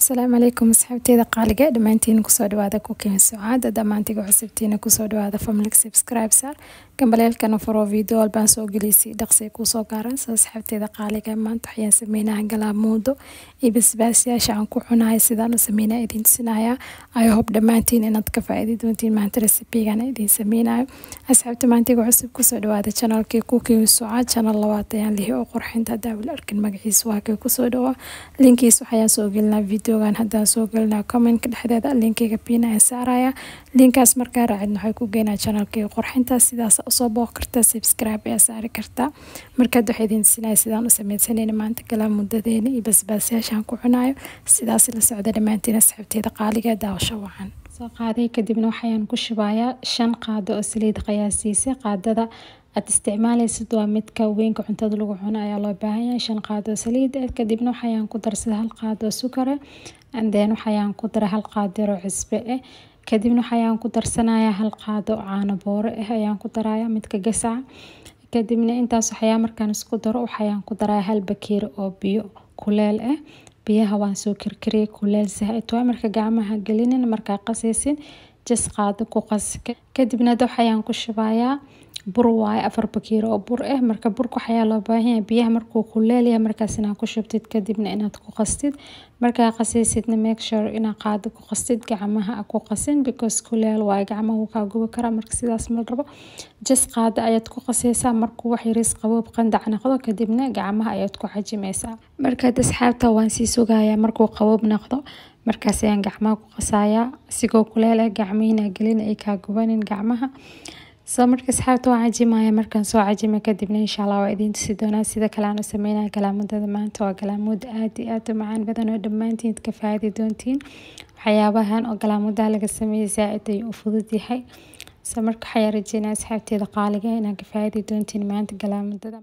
asalaamu calaykum asxaabteeda qaaliga dhammaantiin kusoo dhawaada kukin sucaada dhammaantiga cusubtiina kusoo dhawaada family subscribesar gambaleelkana furo video walbaan soo geliysay dhaqsi kusoo gaaran soo asxaabteeda qaaliga maanta waxayaan sameynaha galaamuudo iyo basbaasyaasha aan ku cunahay sidaan u sameynaya idin tusinaya i hope dhammaantiin inaad ka faa'iidi doontiin maanta recipigan idin sameynayo asxaabta maantiga cusub kusoo dhawaada channelkii kukin sucaad channel labaad ayaan lihi oo qurxinta daawil arkin magaciisa waa kay kusoo dhawaa linkiis waxayaan soo gelinaa videogan haddaan soo gelinaa commentka dhexdeeda linkiga piina ee saaraya linkaas markaa raacid waxay ku geynaa channelkii qurxinta sidaas usoo booq kartaa subscribe ayaa saari kartaa markaad waxay idin tusinaya sidaan u sameysanayna maanta galaa muddadeena iyo basbaasyaashaan ku cunayo sidaas la socda dhammaantiin asxaabteeda qaaliga daawasho wacan soo qaaday kadibna waxayaan ku shubayaa shan qaado oo saliid qiyaasiisa qaadada aad isticmaalaysid waa midka weynka cuntada lagu cuno ayaa loo baahan yahay shan qaado saliid ah kadibna waxayaan ku darsada hal qaado sukare andeen waxayaan ku dara hal qaadiro cusbe ah kadibna waxayaan ku darsanayaa hal qaado caano booro ah ayaan ku daraya midka gasaca kadibna intaas waxayaa markaan isku daro waxayaan ku daraya hal bakeeri oo biyo kuleel ah biyaha waan soo karkariyay kuleel zaa-id waa marka gacmaha gelinin markaa qasaysin jas qaado ku qas kadibna waxayaan ku shubayaa bur waaye afar bakeeri oo bur ah marka burka waxayaa loo baahan yahay biyaha markuu kuleelyahay markaas inaad ku shubtid kadibna inaad ku qastid markaa qasaysidna make sure inaad qaado ku qastid gacmaha ku qasin because kuleel waaye gacmaha wuu kaa gubi karaa marka sidaas ma rabo jas qaado ayaad ku qasaysaa markuu wax yariis qaboob qandac noqdo kadibna gacmaha ayaad ku xajimaysaa markaad asxaabta waan sii sugayaa markuu qaboob noqdo markaas ayaan gacmaha ku qasayaa isigoo kuleel ah gacmihiina gelin ay kaa gubanin gacmaha soo marka asxaabta waa cajimaya markaan soo cajima kadibna insha allah waa idiin tusi doonaa sida kale aan u sameynaya galaamadada maanta waa galaamood aad iyo aad u macaan badan oo dhammaantiin ka faaidi doontiin waxyaabahan oo galaamudaha laga sameeyay zaa-id ayuu u fudud yahay soo marka waxayaa rajeynaya asxaabteeda qaaliga inaan ka faaidi doontiin maanta galaamadada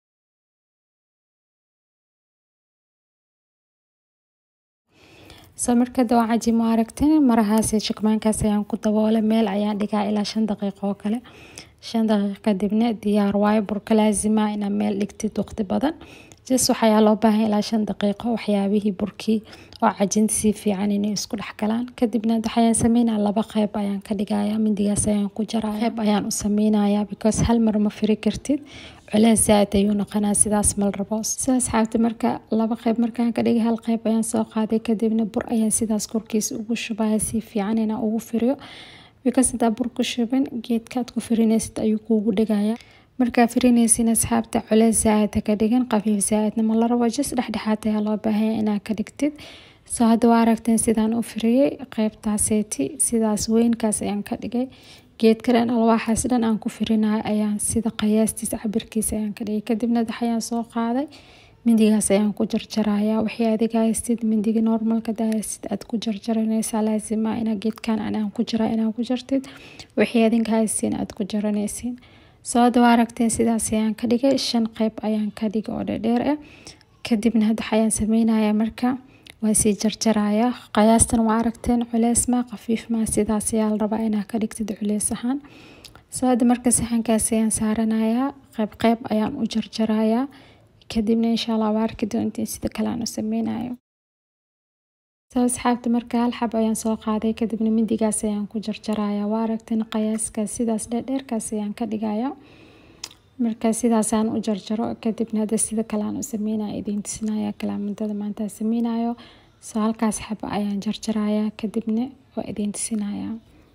soo markada waa cajimo aragtin marahaasi shukmaankaas ayaan ku daboolay meel ayaan dhigaa ilaa shan daqiiqo oo kale shan daqiiq kadibna diyaar waayo burka laazima inaad meel dhigtid waqti badan jas waxayaa loo baahan ilaa shan daqiiqo waxyaabihii burkii oo cajinta si fiican inay isku dhex galaan kadibna waxayaan sameynaya laba qeyb ayaan ka dhigaya mindigaas ayaan ku jaraya qeyb ayaan u sameynaya because hal mar ma firi kartid culees zaa-id ayuu noqonaa sidaas mal rabo soo asxaabta marka laba qeyb markaan ka dhigay hal qeyb ayaan soo qaaday kadibna bur ayaan sidaas korkiisa ugu shubaya si fiican inaan ugu firiyo because hadaa bur ku shubin geedkaad ku firinaysid ayuu kuugu dhigaya markaa firinaysin asxaabta culeys zaa-id ka dhigan qafiif zaa-idna ma la rabo jas dhexdhexaad ayaa loo baahanya inaad ka dhigtid soo hadda waa aragteen sidaan u firiyey qeybtaaseeti sidaas weynkaas ayaan ka dhigay geedka dhan alwaaxaas dhan aan ku firinayo ayaan sida qiyaastiisa cabirkiisa ayaan ka dhigay kadibna waxayaan soo qaaday mindigaas ayaan ku jarjarayaa wixii adiga haystid mindiga normalka dahaysid aad ku jarjaranaysaa laasima inaa geedkan anaan ku jira inaa ku jartid wixii adinka haystiin aad ku jaranaysiin soo hadda waa aragteen sidaas ayaan ka dhigay shan qeyb ayaan ka dhigay oo dhedheer ah kadibna hadda waxayaan sameynayaa marka waa sii jarjarayaa qiyaastan waa aragteen culeys maa qafiif maa sidaas ayaa la rabaa inaa ka dhigtid culeys ahaan soo hadda marka saxankaas ayaan saaranayaa qeyb qeyb ayaan u jarjarayaa kadibna insha allah waa arki doontiin sida kale aan u sameynayo soo asxaabta marka hal xab ayaan soo qaaday kadibna mindigaas ayaan ku jarjarayaa waa aragteen qiyaaskaas sidaas dheerdheerkaas ayaan ka dhigaya marka sidaasaan u jarjaro kadibna hadda sida kale aan u sameynaya idiin tusinaya kalaamadada maanta sameynayo soo halkaas xaba ayaan jarjarayaa kadibna waa idiin tusinaya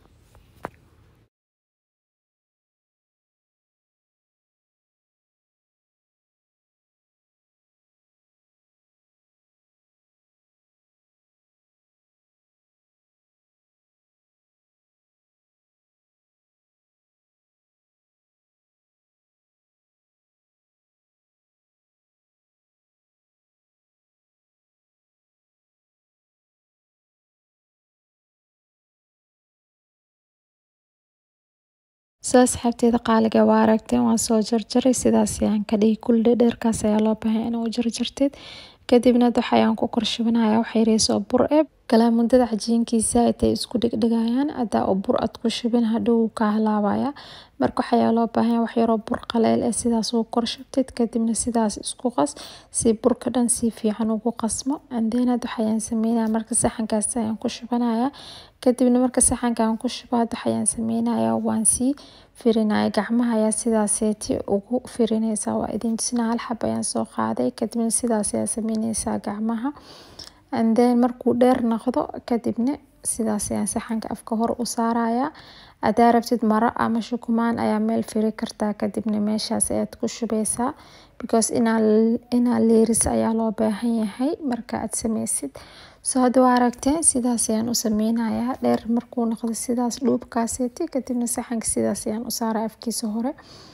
soo asxaabteeda qaaliga waa aragteen waan soo jarjaray sidaas ayaan ka dhigi kul dhedheerkaas ayaa loo baahay inaa u jarjartid kadibna waxayaan ku korshubanaya wax yariis oo bur e galaamudada cajiinkiisa intay isku dhigdhigayaan hadaa oo bur aad ku shubin hadhow wuu kaa halaabaya marka waxayaa loo baahan wax yaroo bur qaleel eh sidaas ugu kor shubtid kadibna sidaas isku qas si burka dhan si fiican ugu qasmo andeen had waxayaan sameynaya marka saxankaas ayaan ku shubanaya kadibna marka saxanka aan ku shubo had waxayaan sameynaya waan sii firinaya gacmaha ayaa sidaaseeti ugu firineysa waa idin tusinaa hal xab ayaan soo qaaday kadibna sidaas ayaa sameyneysaa gacmaha andeen markuu dheer noqdo kadibna sidaas ayaan saxanka afka hor u saaraya hadaa rabtid maro ama shukumaan ayaa meel firi kartaa kadibna meeshaas ayaad ku shubeysaa because inaa leeris ayaa loo baahan yahay marka aad sameysid soo hadda waa aragteen sidaas ayaan u sameynayaa dheer markuu noqdo sidaas dhuubkaaseeti kadibna saxanka sidaas ayaan u saara afkiisa hore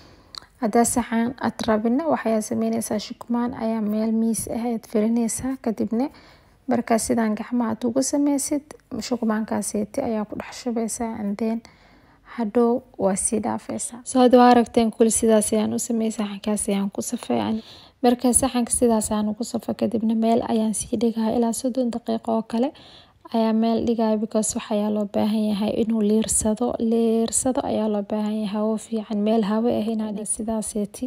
hadaa saxan aad rabina waxayaa sameyneysaa shukumaan ayaa meel miis ah ayaad firineysaa kadibna markaa sidaan gacmaha aad ugu sameysid shukumaankaaseeti ayaa ku dhex shubeysaa andeen hadhow waa sii dhaafeysaa soo hadda waa aragteen kuli sidaas ayaan u sameeyey saxankaas ayaan ku safay marka saxanka sidaas aan ugu safay kadibna meel ayaan sii dhigaya ilaa soddon daqiiqo oo kale ayaa meel dhigaya because waxayaa loo baahan yahay inuu liirsado liirsado ayaa loo baahan yahay hawo fiican meel hawo ah inaad sidaaseeti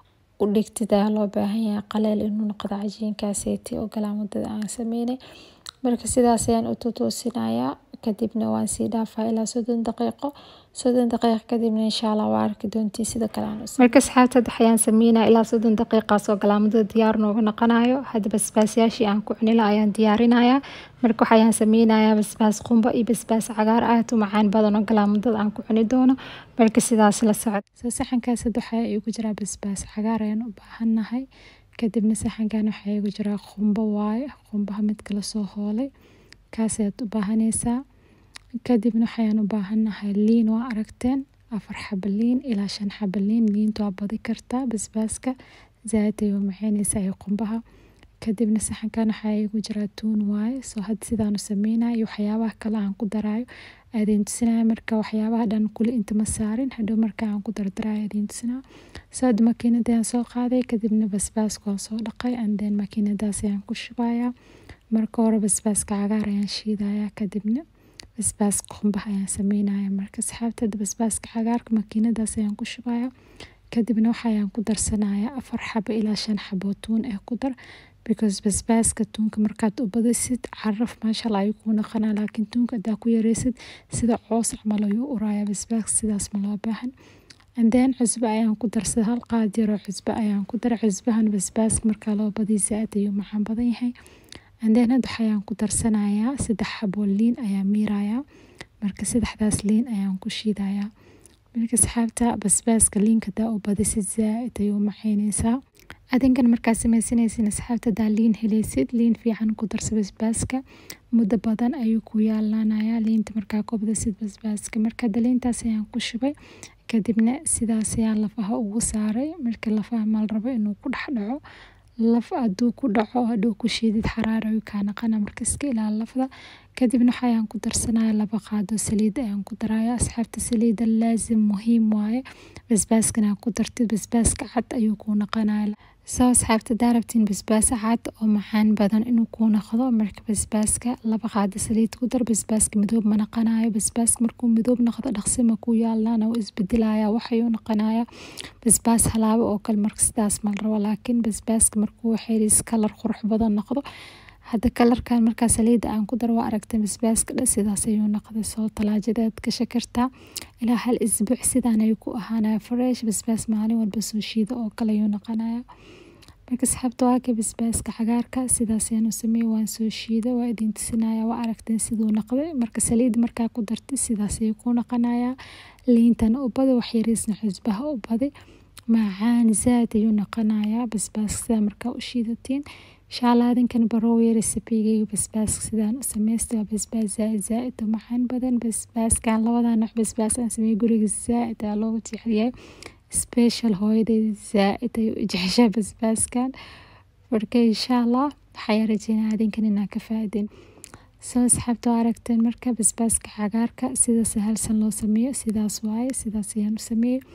u dhigtid ayaa loo baahan yahay qaleel inuu noqdo cajiinkaaseeti oo galaamudada aan sameynay marka sidaas ayaan u tutuusinayaa kadibna waan sii dhaafaa ilaa soddon daqiiqo soddon daqiiqo kadibna insha allah waa arki doontii sida kale aan marka asxaabta waxayaan sameynaya ilaa soddon daqiiqaas oo galaamudada diyaar nooga noqonayo hadda basbaasyaashii aan ku cunila ayaan diyaarinaya marka waxayaan sameynayaa basbaas qumbo iyo basbaas cagaar aad u macaan badan oo galaamudada aan ku cuni doono marka sidaas la socod soo saxankaas hadda waxaa igu jiraa basbaas cagaar ayaan u baahannahay kadibna saxankan waxaa igu jiraa qumbo waaye qumbaha midka lasoo hoolay kaas ayaad u baahaneysaa kadibna waxayaan u baahannahay liin waa aragteen afar xaba liin ilaa shan xaba liin liinta waa badi kartaa basbaaska zaaid ayuu maceyneysaa iyo qumbaha kadibna saxankan waxaa igu jiraa tuun waaye soo had sidaan u sameynaya iyo waxyaabaha kale aan ku daraayo aadin tusinaya marka waxyaabaha dhan kuli inta ma saarin hadhow marka aan ku dardarayo aadin tusinaa soo hadda makiinada ayaan soo qaaday kadibna basbaaska waan soo dhaqay andeen makiinadaas ayaan ku shubayaa marka hore basbaaska cagaar ayaan shiidaya kadibna basbaaska qumbaha ayaan sameynaya marka saxaabtada basbaaska cagaarka makiinadaas ayaan ku shubaya kadibna waxayaan ku darsanaya afar xabo ilaa shan xabo tuun eh ku dar because basbaaska tuunka markaad u badisid caraf maashaalla ayuu kuu noqonaa laakiin tuunka hadaa ku yareysid sida coos camal ayuu uraya basbaaska sidaas ma loo baahan andeen cusbo ayaan ku darsaday hal qaad yaroo cusbo ayaan ku daray cusbahan basbaaska markaa loo badiyo zaaid ayuu macaan badan yahay andeen hadda waxayaan ku darsanayaa saddex xaboo liin ayaa miirayaa marka saddexdaas liin ayaan ku shiidayaa marka asxaabta basbaaska liinka hadaa u badisid zaaid ayuu macayneysaa adinkan markaa sameysanaysin asxaabta hadaa liin heleysid liin fiican ku darsa basbaaska muddo badan ayuu ku yaalanayaa liinta markaa ku badisid basbaaska marka hadda liintaas ayaan ku shubay kadibna sidaas ayaan lafaha ugu saaray marka lafaha mal rabo inuu ku dhex dhaco laf haduu ku dhaco hadhow ku shiidid xaraar ayuu kaa naqana marka iska ilaali lafda kadibna waxayaan ku darsanaya laba qaado saliid ayaan ku daraya asxaabta saliida laazim muhiim waaye basbaaskana ku dartid basbaaska cad ayuu kuu naqanaya soo asxaabta hadaa rabtiin basbaas cad oo macaan badan inuu kuu noqdo marka basbaaska laba qaado saliid ku dar basbaaska midoob ma naqanayo basbaaska markuu midoob noqdo dhaqsi ma kuu yaalana wuu isbedelaya waxayuu noqonaya basbaas halaabo oo kale marka sidaas mal rabo laakiin basbaaska markuu xeris kalar qurux badan noqdo hadda kalarkan markaa saliida aan ku daro waa aragtay basbaaska dhan sidaas ayuu noqday soo talaajadaad gasha kartaa ilaa hal isbuuc sidaan ayuu ku ahaanaya fresh basbaas maalin walba soo shiida oo kale ayuu noqonaya marka asxaabta waa kay basbaaska cagaarka sidaas ayaan u sameeyey waan soo shiida waa idin tusinaya waa aragteen siduu noqday marka saliid markaa ku dartay sidaas ayuu ku noqonaya liintana u badi wax yariisna cusbaha u badi macaan zaad ayuu noqonayaa basbaaska sidaa markaa u shiidatiin inshaalla adinkan baroowe resipigeyga basbaaska sidaan u sameystay waa basbaas zaaid zaaid u macaan badan basbaaskan labadan nooc basbaas aan sameeyey guriga zaaid ayaa loogu jecelyahay special hooyadeyda zaaid ayuu u jeceshaa basbaaskan marka insha allah waxaa rajeynaa adinkan inaa ka faaidin soo asxaabta waa aragteen marka basbaaska cagaarka sida sahalsan loo sameeyo sidaas waaye sidaas ayaan u sameeyey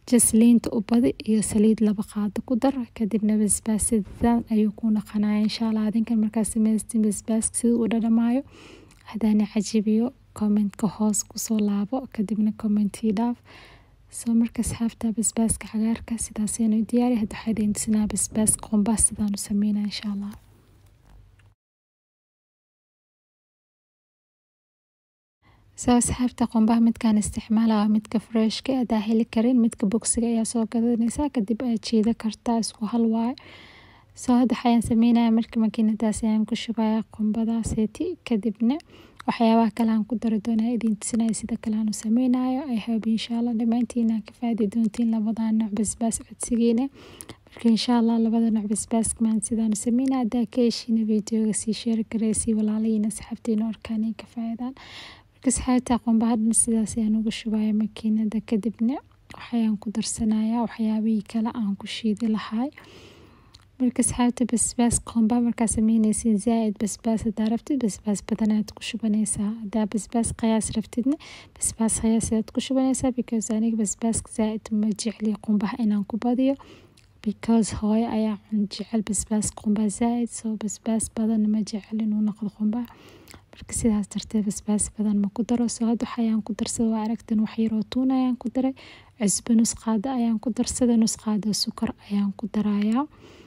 jas liinta u badi iyo saliid laba qaado ku dar kadibna basbaas sidaan ayuu ku naqanaya insha allah adinkan markaa samaystin basbaaska siduu u dhadhamaayo hadaana cajibiyo commentka hoos kusoo laabo kadibna commentii dhaaf soo marka asxaabta basbaaska cagaarka sidaasaynu diyaari hadda waxaa idin tusinaa basbaaska qumbaha sidaan u sameynaa insha allah soo asxaabta qumbaha midkaan isticmaala waa midka freshka hadaa heli karin midka bogsiga ayaa soo gadanaysaa kadib aad jiida kartaa isku hal waayo soo hadda waxayaan sameynaya marka makiinadaas ayaan ku shubaya qumbadaaseti kadibna waxyaabaha kale aan ku dari doonaa idin tusinaya sida kale aan u sameynayo i hope insha allah dhammaantiin aan ka faadi doontiin labada nooc basbaas codsigiina marka insha allah labada nooc basbaaska maan sidaan u sameynaya haddaa ka heshiina videoga sii sheeri kareysii walaalayiin asxaabtiina orkaan ay ka faa'idaan marka asxaabta qumbahadna sidaas ayaan ugu shubaya makiinada kadibna waxayaan ku darsanayaa waxyaabihii kale aan ku shiidi lahay marka asxaabta basbaas qumba markaa sameyneysin zaaid basbaas hadaa rabtid basbaas badanaad ku shubanaysaa hadaa basbaas qiyaas rabtidna basbaas qiyaas ayaad ku shubanaysaa because aniga basbaaska zaaid ma jecli qumbaha inaan ku badiyo because hooyo ayaa jecel basbaas qumba zaaid soo basbaas badan ma jecel inuu noqdo qumbaha marka sidaas darteed basbaas badan ma ku daro soo hadda waxayaan ku darsada waa aragtan wax yaroo tuun ayaan ku daray cusbo nus qaado ayaan ku darsada nus qaado sukar ayaan ku darayaa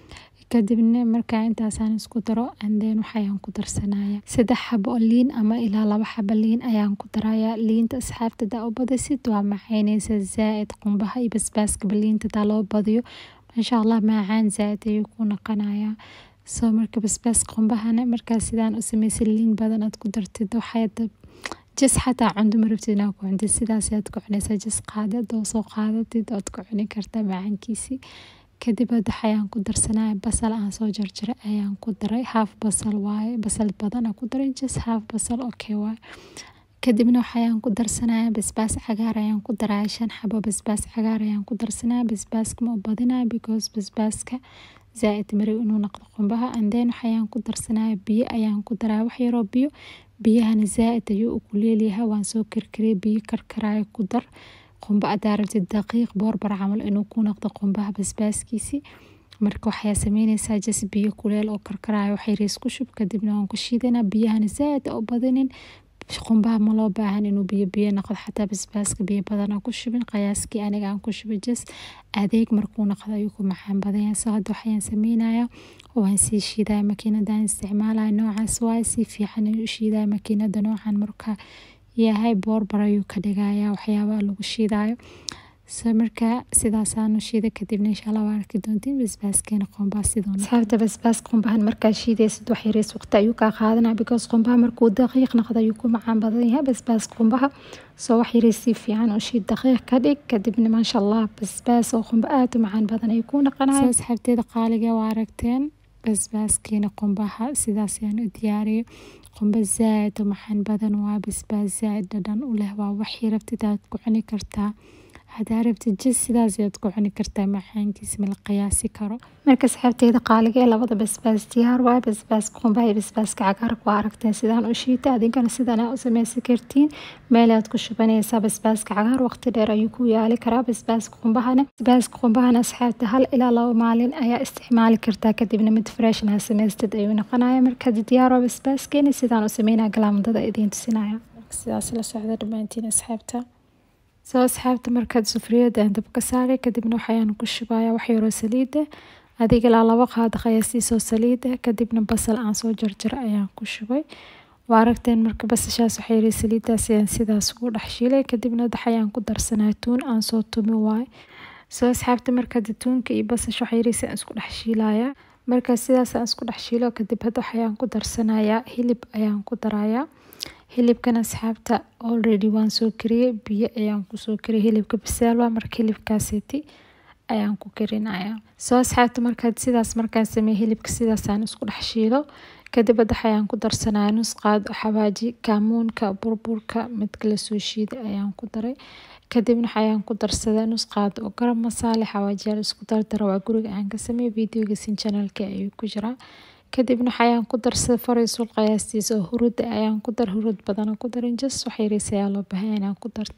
kadibna markaa intaasaan isku daro anden waxayaan ku darsanaya saddex xabo oo liin ama ilaa laba xabo liin ayaan ku daraya liinta asxaabta daa u badisid waa macaynaysa zaaid qumbaha iyo basbaaskaba liinta daa loo badiyo maasha allah macaan zaaid ayuu ku naqanayaa soo marka basbaas qumbahana markaa sidaan u samaysa liin badan aad ku dartid waxaad jas xataa cundo ma rabtid inaad ku cuntid sidaas ayaad ku cunaysaa jas qaada doo soo qaadatid ood ku cuni kartaa macaankiisii kadib hadda waxayaan ku darsanaya basal aan soo jarjaray ayaan ku daray haaf basal waaye basal badan aan ku daray jas haaf basal okay waaye kadibna waxayaan ku darsanaya basbaas cagaar ayaan ku daraya shan xabo basbaas cagaar ayaan ku darsanaya basbaaska ma u badinaya because basbaaska zaaid maray inuu noqdo qumbaha anden waxayaan ku darsanaya biyo ayaan ku daraya wax yaroo biyo biyahana zaaid ayuu u kuleelyahay waan soo karkariyay biyo karkaraya ku dar qumba adaa rabtid daqiiq boorbar camal inuu ku noqdo qumbaha basbaaskiisii marka waxayaa sameyneysaa jas biyo kuleel oo karkaraayo wax yariis ku shub kadibna waan ku shiidanaa biyahana zaaid u badinin qumbaha ma loo baahan inuu biyo biyo noqdo xataa basbaaska biyo badan aan ku shubin qiyaaskii aniga aan ku shubay jas adeeg markuu noqdo ayuu ku macaan badanya soo hadda waxayaan sameynaya waan sii shiidaya makiinadaan isticmaalaya noocaas waaye si fiican ayuu u shiidaya makiinada noocan marka yahay boorbar ayuu ka dhigaya waxyaabaha lagu shiidayo so marka sidaasaanu shiida kadibna insha allah waa arki doontiin basbaaskeena qumbaha siduu saabta basbaas qumbahan markaa shiidaysid wax yariis waqti ayuu kaa qaadanaya because qumbaha markuu daqiiq noqdo ayuu ku macaan badan yahay basbaas qumbaha soo wax yariis si fiican oo shiid daqiiq ka dhig kadibna maasha allah basbaas oo qumba aada u macaan badan ayuu ku naqanaya soo asxaabteeda qaaliga waa aragteen basbaaskeena qumbaha sidaas ayaan u diyaariyay qumba zaaid u macaan badan waa basbaas zaaid dhadhan u leh waa waxii rabtid aad ku cuni kartaa hadaa rabtid jas sidaas ayaad ku cuni kartaa macaankiisa mala qiyaasi karo marka asxaabteeda qaaliga ee labada basbaas diyaar waaye basbaaska qumbaha iyo basbaaska cagaarka waa aragteen sidaan u shiita adinkana sidan aa u sameysan kartiin meel aad ku shubanaysaa basbaaska cagaar waqti dheer ayuu ku yaali karaa basbaaska qumbahana basbaaska qumbahana asxaabta hal ilaa laba maalin ayaa isticmaali kartaa kadibna mid freshan ha samaystid ayuu noqonaya marka diyaar waa basbaaskeeni sidaan u sameynaya galaamdada idiin tusinaya sidaas la socda dhammaantiin asxaabta soo asxaabta markaad sufriyada aan dabka saaray kadibna waxayaan ku shubaya wax yaroo saliida adiga ilaa laba qaad qiyaasiisoo saliida kadibna basal aan soo jarjara ayaan ku shubay waa aragteen marka basashaas waxa yiri saliidaas ayaan sidaas ugu dhex shiilay kadibna waxayaan ku darsanaa tuun aan soo tumi waay soo asxaabta markaad tuunka iyo basasha waxa yiri aan isku dhex shiilaya marka sidaas aan isku dhex shiilo kadib hadda waxayaan ku darsanayaa hilib ayaan ku darayaa hilibkan asxaabta already waan soo kariyey biyo ayaan kusoo kariyay hilibka bisaal waa marka hilibkaaseti ayaan ku karinaya soo asxaabta markaad sidaas markaan sameeye hilibka sidaasaan isku dhex shiilo kadib hadda ayaan ku darsanaya nus qaad xawaaji kaamuunka burburka midka lasoo shiiday ayaan ku daray kadibna waxayaan ku darsaday nus qaad oo garam masaale xawaajiyaal isku dardara waa guriga aan ka sameeyey videogasin channelka ayuu ku jiraa kadibna waxayaan ku darsaday fariisul qiyaastiisa oo hurud ayaan ku dar hurud badan ku darin jas wax yariis ayaa loo baahan inaan ku dartid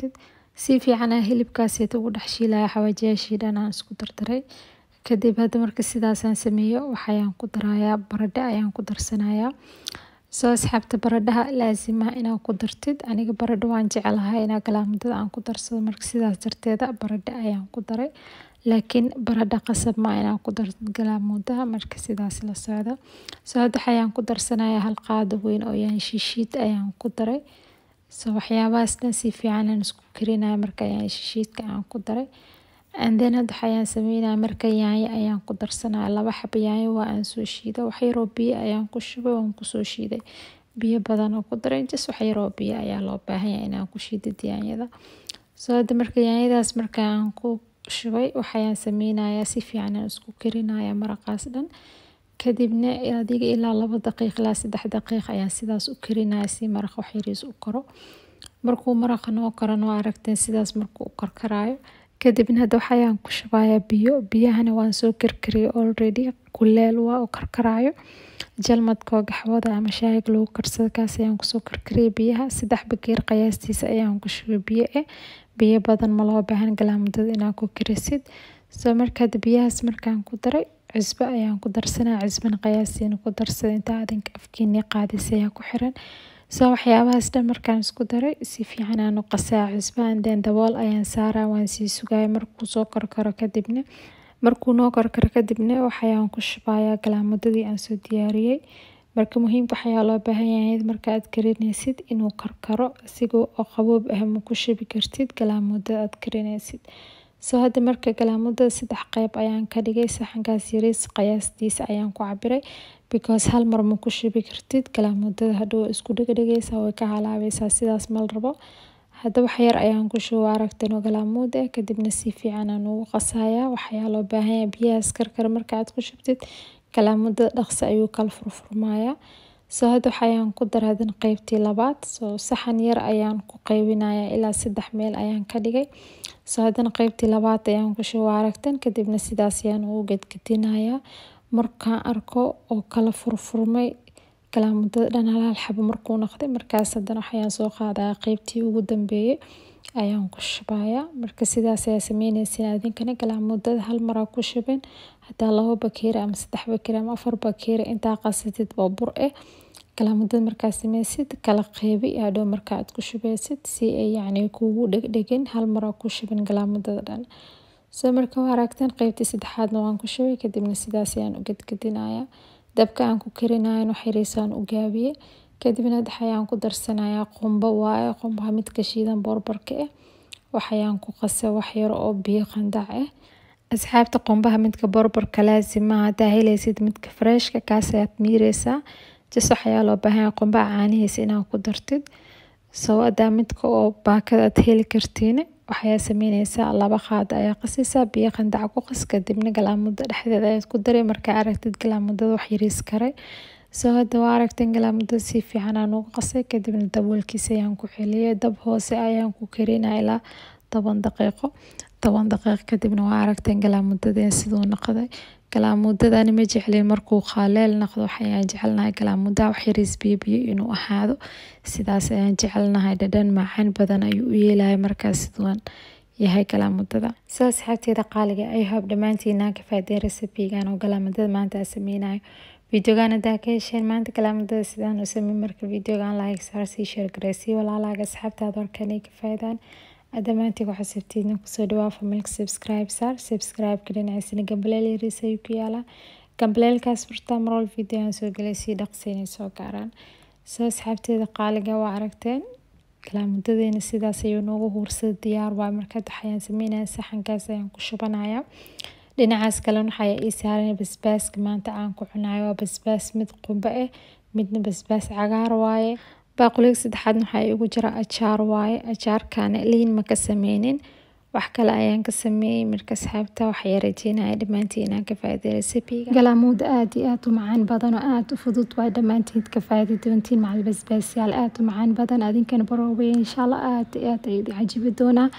si fiican aan hilibkaasita ugu dhex shiilaya xawaajiyaashii dhan aan isku dardaray kadib hadda marka sidaasaan sameeyo waxayaan ku darayaa baradho ayaan ku darsanayaa soo asxaabta baradhaha laasima inaad ku dartid aniga baradho waan jecelahay inaa galaamudada aan ku darsado marka sidaas darteeda baradho ayaan ku daray laakiin baradho qasab ma inaan ku dartid galaamudaha marka sidaas la socdo soo hadda waxayaan ku darsanayaa hal qaado weyn oo yaan shishiid ayaan ku daray soo waxyaabahaas dhan si fiican aan isku karinaya marka yaan shishiidka aan ku daray and then hadda waxayaan sameynaya marka yaanyo ayaan ku darsanaya laba xabo yaanyo waa aan soo shiiday wax yaroo biyo ayaan ku shubay waan kusoo shiiday biyo badan oo ku daray just wax yaroo biyo ayaa loo baahan yahay inaan ku shiidid yaanyada soo hadda marka yaanyadaas marka aan ku shubay waxayaan sameynayaa si fiican aan isku karinaya maraqaas dhan kadibna adiga ilaa laba daqiiq ilaa saddex daqiiq ayaan sidaas u karinaya si maraq wax yariis u karo markuu maraqa noo karan waa aragteen sidaas markuu u karkaraayo kadibna hadda waxayaan ku shubayaa biyo biyahana waan soo karkariyay already kuleel waa u karkaraayo jalmadkoo gaxwada ama shaayig lagu karsado kaas ayaan kusoo karkariyay biyaha saddex bakeer qiyaastiisa ayaan ku shubay biyo eh biyo badan ma loo baahan galaamudada inaad ku karisid soo markaad biyahaas markaan ku daray cusbo ayaan ku darsanaya cusbana qiyaastiina ku darsada inta adinka afkiini qaadis ayaa ku xiran soo waxyaabahaas dhan markaan isku daray si fiican aan u qasaa cusbo anden dabool ayaan saaraa waan sii sugaya markuu soo karkaro kadibna markuu noo karkaro kadibna waxayaan ku shubayaa galaamudadii aan soo diyaariyey marka muhiimka waxayaa loo baahan yahay markaaad karinaysid inuu karkaro asigoo oo qaboob ah ma ku shubi kartid galaamudada aad karinaysid soo hadda marka galaamudada saddex qeyb ayaan ka dhigay saxankaas yariis qiyaastiisa ayaan ku cabiray because hal mar ma ku shubi kartid galaamudada hadhow isku dhegdhegaysaa way ka halaabeysaa sidaas mal rabo hadda wax yar ayaan ku shuba aragtan oo galaamuud ah kadibna si fiican aan ugu qasayaa waxayaa loo baahan yahay biyahaas karkar marka aad ku shubtid galaamudada dhaqsi ayuu kala furfurmayaa soo hadda waxayaan ku daray hadan qeybtii labaad soo saxan yar ayaan ku qeybinayaa ilaa saddex meel ayaan ka dhigay soo haddana qeybtii labaad ayaan ku shuba aragtan kadibna sidaas ayaan ugu gedgedinayaa markaan arko oo kala furfurmay galaamudada dhan halaal xabo markuu noqday markaas haddana waxayaan soo qaadaya qeybtii ugu dambeeyay ayaan ku shubayaa marka sidaas ayaa sameyneysin adinkana galaamudada hal maraa ku shubin hadaa labo bakeeri ama saddex bakeeri ama afar bakeeri intaa qasatid oo bur ah galaamudada markaa sameysid kala qeybi hadhow marka aad ku shubeysid si ay yacni kugu dhegdhegin hal maraa ku shubin galaamudada dhan soo marka waa aragteen qeybtii saddexaadna waan ku shubay kadibna sidaas ayaan u gedgedinayaa dabka aan ku karinayan wax yariisaan u gaabiyey kadibna waxayaan ku darsanayaa qumbo waaye qumbaha midka shiidan boorbarka ah waxayaan ku qasay wax yar oo biyo qandac ah asxaabta qumbaha midka boorbarka laasima hadaa helaysid midka freshka kaas ayaad miireysaa jas waxayaa loo baahan yahay qumbaha caanihiisa inaad ku dartid soo hadaa midka oo baakada aad heli kartiin waxayaa sameyneysaa laba qaado ayaa qasaysaa biyo qandac ku qas kadibna galaamuda dhexdeeda ayaad ku daray markaa aragtid galaamudada wax yariis karay soo hadda waa aragteen galaamudada si fiican aan ugu qasay kadibna daboolkiisa ayaan ku celiyay dab hoose ayaan ku karinaya ilaa toban daqiiqo toban daqiiq kadibna waa aragteen galaamudadeen siduu noqday galaamudadani ma jeclin markuu qaaleel noqdo waxayaan jecelnahay galaamudaha wax yariis biyo biyo inuu ahaado sidaas ayaan jecelnahay dhadhan macaan badan ayuu u yeelaya markaas siduan yahay galaamudada soo asxaabteeda qaaliga ay hoob dhammaantiinaan ka faaday resebigan oo galaamudada maanta aan sameynayo videogan hadaa ka hesheen maanta galaamudada sidaan u samey marka videogan like saar sii share gareysii walaalaaga asxaabtaada warkan ay ka faa'idaan dhammaantii waxaa sabtiidna kusoo dhawaa familka subscribe saar subscribe-ka dhinaciisana gambaleel yariis ayuu ku yaalaa gambaleelkaas furtaa marwal video aan soo gelay sii dhaqsi inay soo gaaraan soo asxaabteeda qaaliga waa aragteen galaamudadeena sidaas ayuu noogu huursada diyaar waay markaad waxayaan sameynaya saxankaas ayaan ku shubanaya dhinacaas kalena waxaa ii saaran basbaaska maanta aan ku cunayo waa basbaas mid qumbe ah midna basbaas cagaar waaye baaquliga saddexaadna waxaa igu jira ajaar waaye ajaarkaana liin ma ka sameynin wax kale ayaan ka sameeyey marka asxaabta waxaa rajeynaya dhammaantiin inaan ka faa'iiday recipe-ga galaamuud aad iyo aad u macaan badan oo aad u fudud waay dhammaantiin ka faa'iidi doontiin macal basbaasyaal aad u macaan badan adinkana baroobay insha allah aad iyo aad ayuu cajibi doonaa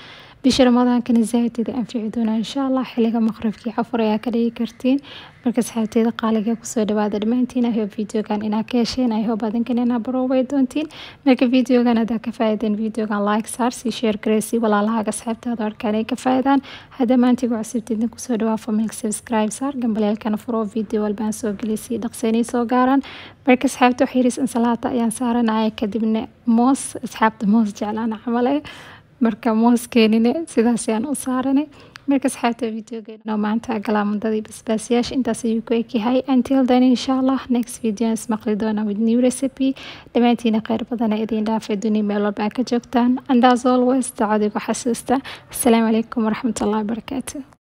bisha ramadaankana zaaid idin anfici doonaa insha allah xiliga maqribkii cafur ayaa ka dhigi kartiin marka asxaabteeda qaaliga kusoo dhawaada dhammaantiin i hope videogan inaa ka hesheen i hope adinkan inaa baroobay doontiin marka videogan hadaa ka faa'iideen videogan like saar sii share gareysi walaalahaaga asxaabtaada arkaan ay ka faa'iidaan hadda maantiga cusubteedna kusoo dhawaa familka subscribe saar gambaleelkana furo video walbaan soo gelisay dhaqseenay soo gaaraan marka asxaabta wax yaris insalaata ayaan saaranaya kadibna moos asxaabta moos jeclaan camal eh marka moos keenine sidaas ayaan u saaranay marka asxaabta videogeena maanta galaamudadii basbaasyaasha intaas ayuu ku egyahay until then insha allah next video ismaqli doona with new recipe dhammaantiina kheyr badana idiin dhaafay duni meel walba ka joogtaan and as always dacadigu xasuusta asalaamu calaykum waraxmatullahi wabarakaatu